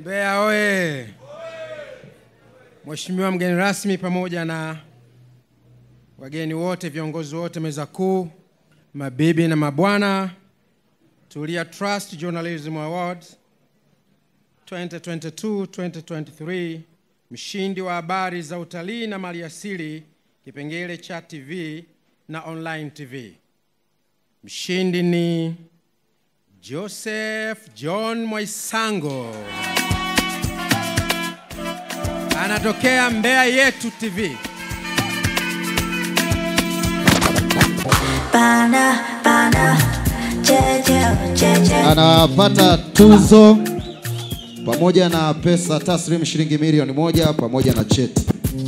Mbeya oye! Mheshimiwa mgeni rasmi pamoja na wageni wote, viongozi wote meza kuu, mabibi na mabwana, Tulia Trust Journalism Awards 2022-2023, mshindi wa habari za utalii na maliasili kipengele cha TV na online TV. Mshindi ni Joseph John Mwaisango. Anatokea Mbeya Yetu TV. Bana, bana, jeje, jeje. anapata tuzo pamoja na pesa taslim shilingi milioni moja pamoja na cheti.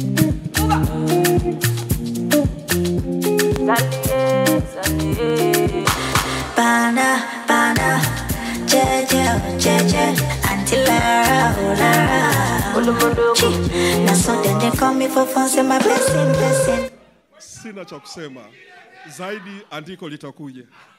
Bana, bana, jeje, jeje. Auntie Lara, oh Lara. Chi, Na so then they call me for fun, say my blessing, blessing. Sina cha kusema zaidi, andiko litakuja.